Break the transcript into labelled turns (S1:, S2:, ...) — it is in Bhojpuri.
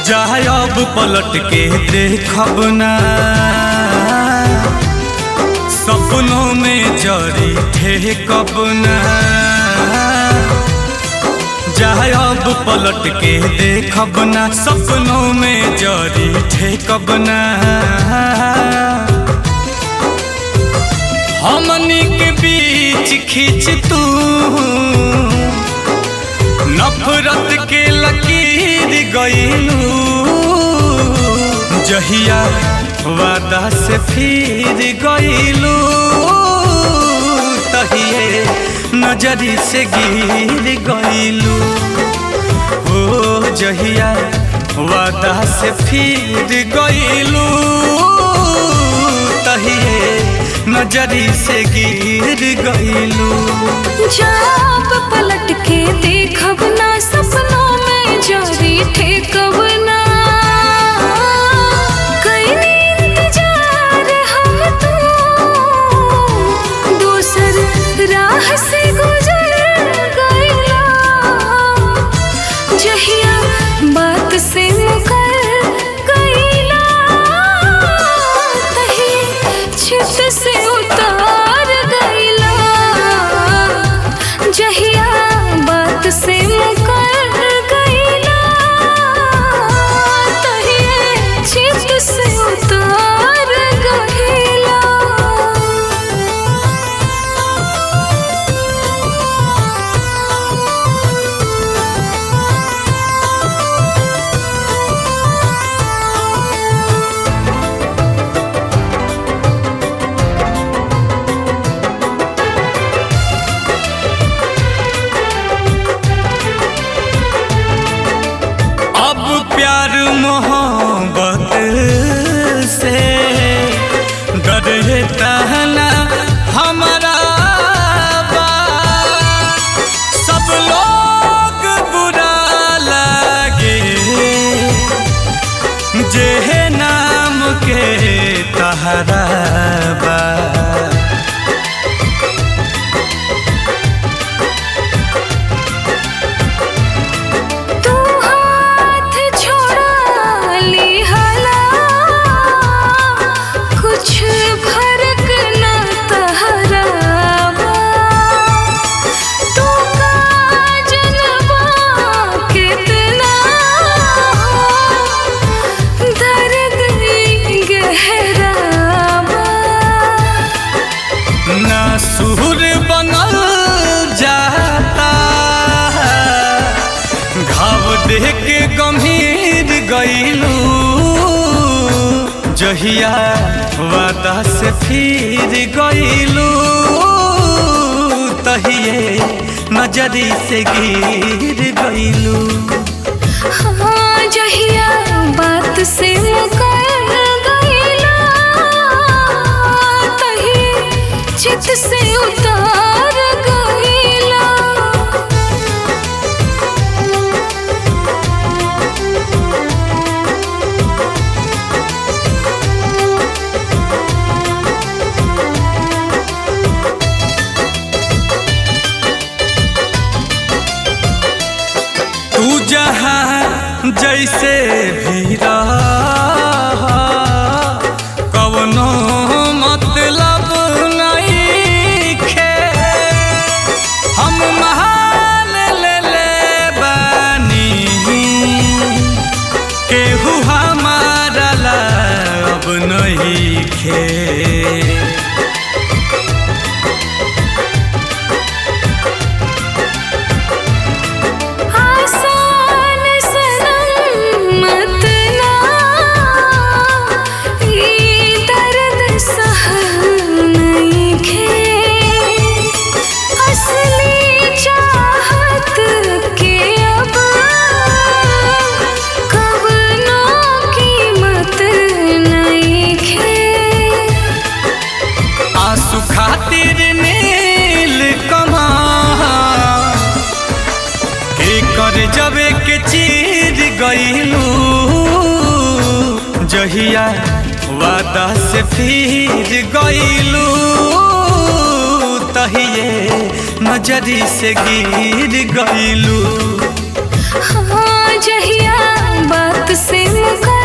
S1: जाए अब पलट के देखब ना सपनों में जरी थे कब ना जाए अब पलट के देखब ना सपनों में जरी थे कब ना हमनी के बीच खींच तू नफरत के लकीर गईलू जहिया वादा से फिर गईलू तहिए नजरी से गिर गईलू ओ जहिया वादा से फिर गईलू तहिए नजरी से गिर गईलू
S2: जब पलट के देखब ना सपनों में जरी ठेकब ना कईनी इंतजार हम तो दूसर राह से गुजर गईला जहिया बात से मुकर गईला तही छित से उतार गईला जहिया बात से मुकर गईला तही छित से उतार गईला
S1: अब प्यार मोहब्बत से डरता ना हमारा बा। सब लोग बुरा लगे जे नाम के तहरा बा
S2: तू हाथ छोड़ा ली हला कुछ फर्क न तहरावा तू का जनवा कितना दर्द गहरावा
S1: ना सुर बनल जाता घाव देख के गंभीर गईलू जहिया वादा से फिर गईलू तहिए नजरी से गिर गईलू
S2: हाँ जहिया बात से मुकर गईला तही चित से उतार गईला
S1: तू जहाँ जैसे भी रह कवनो मतलब नहीं खे हम महान ले ले बानी केहू हमारा ला अब नहीं खे
S2: आसान सनम मत ना ये दर्द सहल नहीं खे असली चाहत के अब कब नो कीमत नहीं खे
S1: आंसू खातिर नील कमा के कर जबे के चीर गईलू जहिया वादा से फिर गईलू तहिए नजरी से गिर गईलू
S2: हाँ जहिया बात से मुकर